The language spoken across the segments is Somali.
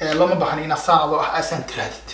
looma baahna inaad saan adoo ah aasaan tiraadid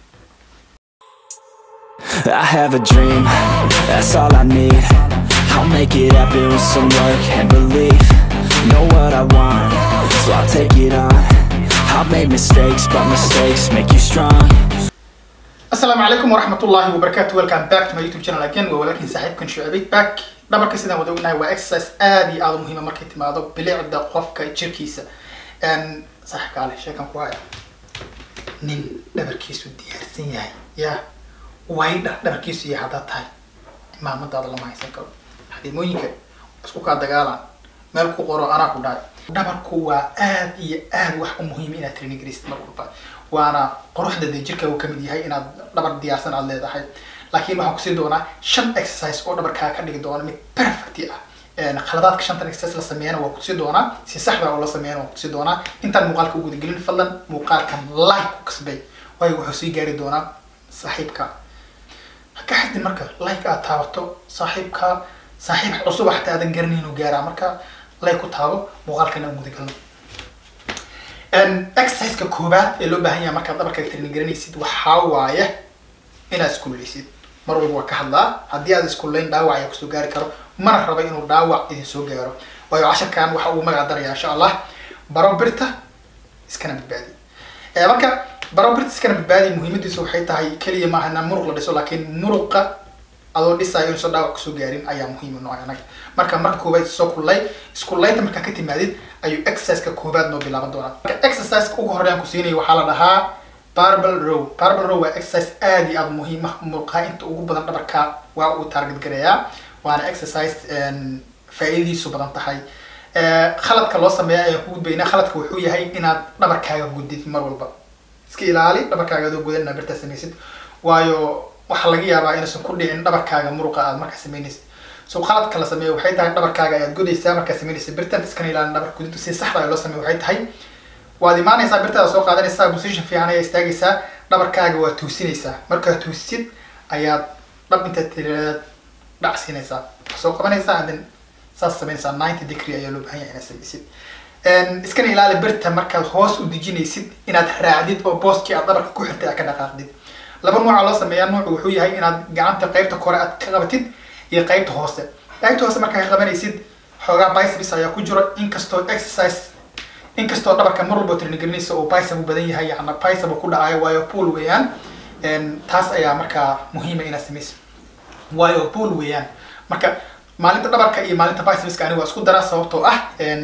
I have a dream, that's all I need I'll make it happen with some work and belief Know what I want, so I'll take it on I've made mistakes, but mistakes make you strong asalaamu calaykum waraxmatullaahi wabarakaatu welcome back to my youtube channel again waa walaalkiin saaxiibkan shucabig back dhabarka sidaan wada ognahay waa exercise aad iyo aad u muhiima markay timaado bilicda qofka jirkiisa saaxiibka ale sheekan ku haya nin dhabarkiisu diyaarsan yahay ya waydha dhabarkiisu yahay haddaad tahay imaamadaada lama haysan karo xadiimooyinka isku kaa dagaalaan meel ku qoro anaa ku dhahay dhabarku waa aad iyo aad wax u muhiima inaad training garaysid mar walba waana quruxda dee jirka uu kamid yahay inaad dhabar diyaarsan aad leedahay laakiin waxaan kusii doonaa shan exercise oo dhabarkaa ka dhigi doona mid perfect ah khaladaadka shantan exercise la sameeyana waa kutusi doonaa si saxda oo la sameeyana waa kutusi doonaa intaan muuqaalka u gudagelin fadlan muuqaalkan like ku kasbay waayo wuxuu sii gaari doonaa saaxiibka ha ka xadin marka like aad taabato saaxiibka saaxiib cusub xataa aadan garanay inuu gaaraa marka like ku taabo muuqaalkan aan gudagalno exerciseka koobaad ee loo baahan yahay markaad dhabarkaaga training garanaysid waxaa waaye inaad iskululeysid mar walba waa ka hadlaa haddii aad iskullayn dhaawac ayaa kusoo gaari karo mana raba inuu dhaawac idin soo gaaro waayo casharkan waxa uu magac daraya insha allah baro birta iskana badbaadi marka baro birta iskana badbaadi muhiimadiisu waxay tahay keliya maaha inaan muruq la dhiso laakiin muruqa adoo dhisayo inuusan dhaawac kusoo gaarin ayaa muhiim noo anaga marka marka koobaad soo kullay iskullaynta markaa ka timaadid ayuu exerciseka koobaad noo bilaaban doonaa marka exerciseka ugu horreyn ku siinaya waxaa la dhahaa barbel row barbel row waa exercise aad iyo aad muhiim ah murqaha inta ugu badan dhabarka waa uu target gareeyaa waana exercise faa'iidadiisu badan tahay khaladka loo sameeya ayaan ku gudbaynaa khaladka wuxuu yahay inaad dhabarkaaga gudid mar walba iska ilaali dhabarkaaga adoo gudan inaad birtaa samaysid waayo waxaa laga yaabaa inaysan ku dhicin dhabarkaaga muruqa aad markaa samaynaysid so khaladka la sameeyo waxay tahay dhabarkaaga ayaad godaysaa markaa samaynaysa birtan iskana ilaalin dhabar gudid si saxda loo sameeyo waxay tahay waad imaanaysaa birtaada soo qaadanaysaa position fiican ayaa istaagaysaa dhabarkaaga waa tuusinaysaa markaa tuusid ayaad dhab intaad tiraad dhac siinaysaa soo qabanaysaa and then saas samaynaysaa ninety degree ayaa loo baahan yahay inaad samaysid iskana ilaali birta markaad hoos u dejinaysid inaad raacdid oo booskii aad dhabarka ku xirtay aad ka dhaqaaqdid laba nooca loo sameeyaa noocu wuxuu yahay inaad gacanta qaybta kore aad ka qabatid iyo qaybta hoose qaybta hoose markaa ka qabanaysid xoogaa biceps ayaa ku jiro inkastoo exercise inkastoo dhabarka mar walba trinigelinaysa oo bicep u badan yahay yana bicep ku dhacayo waayo pool weeyaan taas ayaa markaa muhiima inaad samaysid waayo pool weeyaan marka maalinta dhabarka iyo maalinta bicepska aniga waa isku daraa sababtoo ah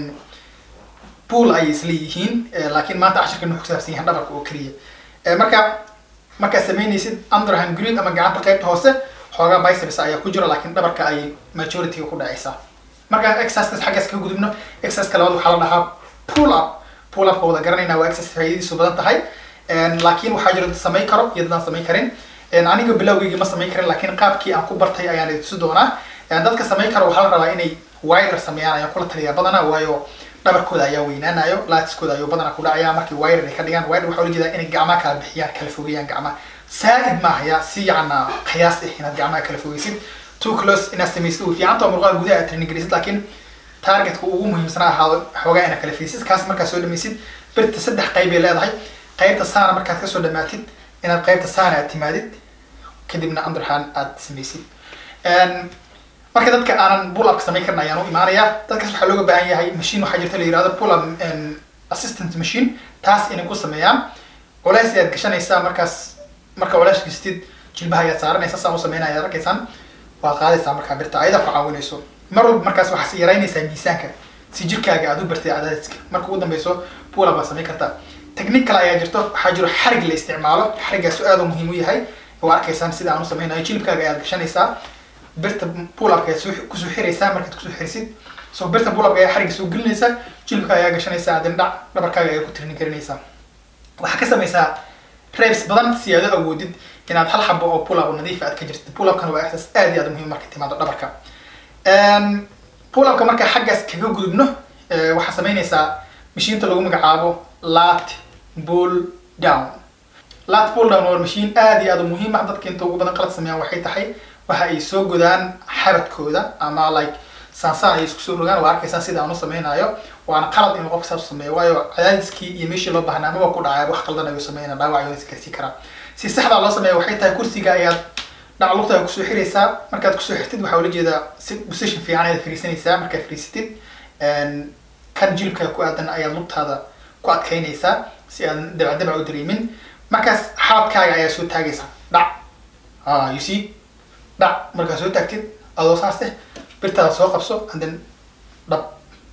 pool ayay isla yihiin laakiin maanta cashirkan wuxuu kusaabsan yahay dhabarka oo keliya marka markaad samaynaysid underhand grid ama gacanta qaybta hoose xoogaa biceps ayaa ku jira laakiin dhabarka ayay majorityga ku dhacaysaa markaan exercises xaggaas kaga gudubno exerciseka labaad waxaa la dhahaa pull up pull upka wada garanayna waa exercise faa'iidadiisu badan tahay laakiin waxaa jira dad samayn karo iyo dad aan samayn karin aniga bilowgeyga ma samayn karin laakiin qaabkii aan ku bartay ayaan idintusi doonaa dadka samayn karo waxaa la rabaa inay wider sameeyaan ayaan kula taliyaa badanaa waayo dhabarkooda ayaa weynaanayo laatiskooda ayuu badanaa ku dhacaya markii wider ay ka dhigaan wider waxaa ula jeedaa inay gacmaha kala bixiyaan kala fogeeyaan gacmaha saa'id maaha yaa si yacna qiyaas ah inaad gacmaha kala fogeysid too close inaad samaysid uu fiicanta oo murqaha gudaha aad training garaysid laakiin targetka ugu muhiimsanaa ahaado xoogaa inaad kala fiisid kaas markaad soo dhamaysid birta saddex qayb ay leedahay qaybta saana markaad kasoo dhamaatid inaad qaybta saana aad timaadid kadibna underhand aad samaysid marka dadka aanan pull upka samayn karin ayaan u imaanayaa dadkaas waxaa looga baahan yahay machine waxaa jirta la yihahdo pull up assistant machine taas inay ku sameeyaan culays ayaad gashanaysaa markaas marka culays gastid jilbaha ayaad saaranaysa saan u sameynaya ayaad arkaysaan waad qaadaysaa markaa birta ayadaa ku caawinayso mar walba markaas waxaad yaraynaysaa miisaanka si jirkaaga aad u bartay cadaadiska marka ugu dambeyso pull up baad samayn kartaa technique kale ayaa jirto waxaa jiro xarig la isticmaalo xarigaasu aad u muhiim u yahay waa arkaysaan sida aan u sameynayo jilibkaaga ayaad gashanaysaa birta pull upka ayaad kusoo xiraysaa markaad kusoo xirisid so birta pull upka ayaa xariga soo gelinaysaa jilibka ayaa gashanaysaa adin dhac dhabarkaaga ayaa ku training garinaysaa waxaa ka samaysaa reps badan si aad u awoodid inaad hal xabo oo pull up nadiif aad ka jirtid pull upkana waa exercise aad iyo aad muhiim marka timaado dhabarka pull upka marka xaggaas kaga gudubno waxaa samaynaysaa mashiinta lagu magacaabo lat pull down lat pull down waa mashiin aad iyo aad muhiim ah dadka inta ugu badan qalad sameeyaan waxay tahay waxa ay soo godaan xabadkooda ama like saansaan ay isku soo rogaan waa arkaysaan sida aan u sameynayo waana qalad inuu qofka saas sameeyo waayo cadaadiskii iyo meeshii loo baahnaa amaba ku dhacay wax qaldan ayuu sameynaa dhaawac ayuu isgaarsiin karaa si saxda loo sameeyo waxay tahay kursiga ayaad dhac lugta kusoo xiraysaa markaad kusoo xirtid waxaa ula jeedaa si position fiican ayaad fariisanaysaa markaad fariisatid kan jilibka ku aadan ayaad lugtaada ku adkaynaysaa si aadan dabacdabac u dareemin markaas xaabkaaga ayaa soo taagaysaa dhac ah you see dhac markaad soo taagtid adoo saas eh birtaada soo qabso and then dhab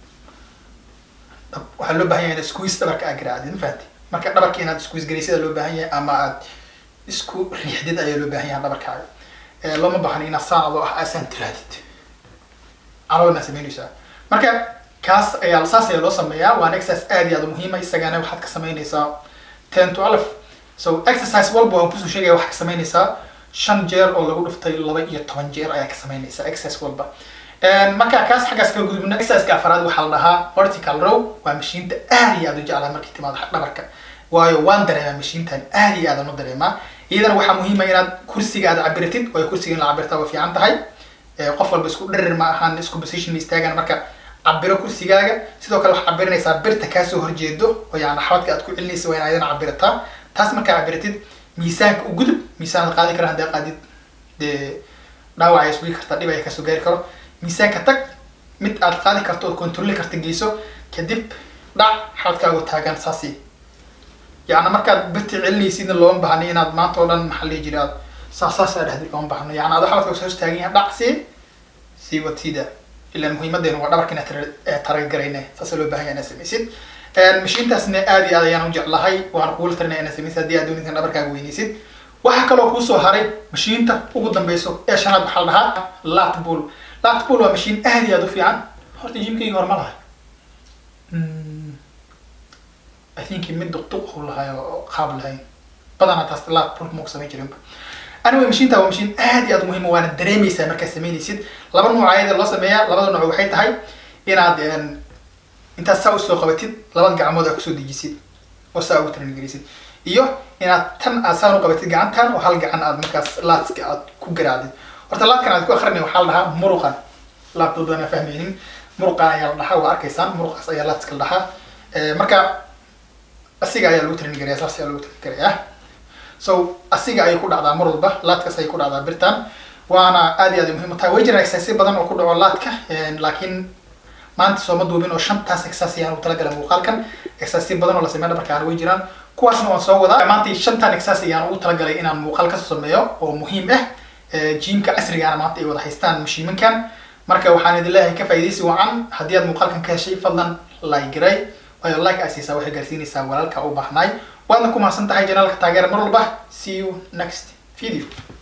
dhab waxaa loo baahan yahay inaad squeeze dhabarka aad garaacdid ma fahanti marka dhabarka inaad squeeze garaysida loo baahan yahay ama aad isku riixdid ayaa loo baahan yahay dhabarkaaga looma baahna inaad saan adoo ah aasaan tiraadid caloolna samaynaysaa marka kaas ayaa saas ayaa loo sameeyaa waana exercise aad iyo aad muhiima isagana waxaad ka samaynaysaa ten to alf so exercise walba waan kusoo sheegaya waxaad ka samaynaysaa shan jeer oo lagu dhuftay laba iyo toban jeer ayaa ka samaynaysaa exercise walba marka kaas xaggaas kala gudubna exerciseka afraad waxaa la dhahaa vertical row waa mashiinta aad iyo aad u jeclaa markay timaado dhabarka waayo waan dareemaa mashiintan aad iyo aad aan u dareemaa iyadana waxaa muhiima inaad kursiga aad cabiratid waayo kursiga in la cabirtaa waa fiican tahay qof walba isku dhirir ma ahaan isku position ma istaagaan marka cabiro kursigaaga sidoo kale waxaad cabirinaysaa birta kaasoo horjeedo oo yani xabadka aad ku celinaysa waa in ayadana cabirataa taas markaa cabiratid miisaanka u gudub miisaan qaadi kara haddaa qaadid dee dhaawac ay iswigi kartaa dhib ay kasoo gaari karo miisaanka tag mid aad qaadi karto ood controli karta geyso kadib dhac xabadkaagu taagan saasi yani markaad birta celinaysidna looma baahna inaad maanta oo dhan maxaa lihi jira aad saas saas aa dhahdi looma baahno yani adoo xabadka soo taagan yahay dhac si sii watiida ilaa muhiimadeenu waa dhabarka inaad taragarayne saasa loo baahan yahay inaad samaysid mashiintaasna aad iyo aad ayaan u jeclahay waan kuula talinaya inaad samaysid haddii aad doonaysid dhabarkaaga weynaysid waxaa kaloo kuusoo haray mashiinta ugu dambeyso ee shanaad waxaa la dhahaa latbull latbull waa mashiin aad iyo aad u fiican horta jimkayga hore ma lahay i think mid duqduq u lahay oo qaab lahayn badanaa taas latbull maku samayn jirinba anyway mashiinta waa mashiin aad iyo aad muhiim waana dareemaysaa markaad samaynaysid laba nooc ayada loo sameeyaa labada nooc waxay tahay inaad intaad saa usoo qabatid labada gacmood aad kusoo dejisid oo saa ugu taranigelisid iyo inaad tan aad saan u qabatid gacantan oo hal gacan aad markaas laadska aad ku garaacdid horta laadkan aad ku akrinay waxaa la dhahaa muruqan laabtood aan fahmaynin muruqan ayaa la dhahaa waa arkaysaan muruqaas ayaa laadska la dhahaa marka asiga ayaa lagu taranigelayaa saas ayaa lagu taranigelayaa so asiga ayay ku dhacdaa mar walba laadkaas ayay ku dhacdaa birtan waana aad iyo aad muhiim u tahay way jiraan exercise badan oo ku dhaco laadka laakiin maanta sooma duubin oo shantaas exercise ayaan u talagalay muuqaalkan exercise badan oo la sameeya dhabarkaana way jiraan kuwaasna waan soo wadaa maanta shantan exercise ayaan ugu talagalay inaan muuqaal kasoo sameeyo oo muhiim ah jiimka casrigaana maanta ay wada haystaan mashiimankan marka waxaan idin leeyahay ka faa'iidaysi wacan haddii aad muuqaalkan ka heshay fadlan like garay waayo like aad siisaa waxay gaarsiinaysaa walaalka u baahnaay waadna ku mahadsan tahay janaalka taageera mar walba see you next video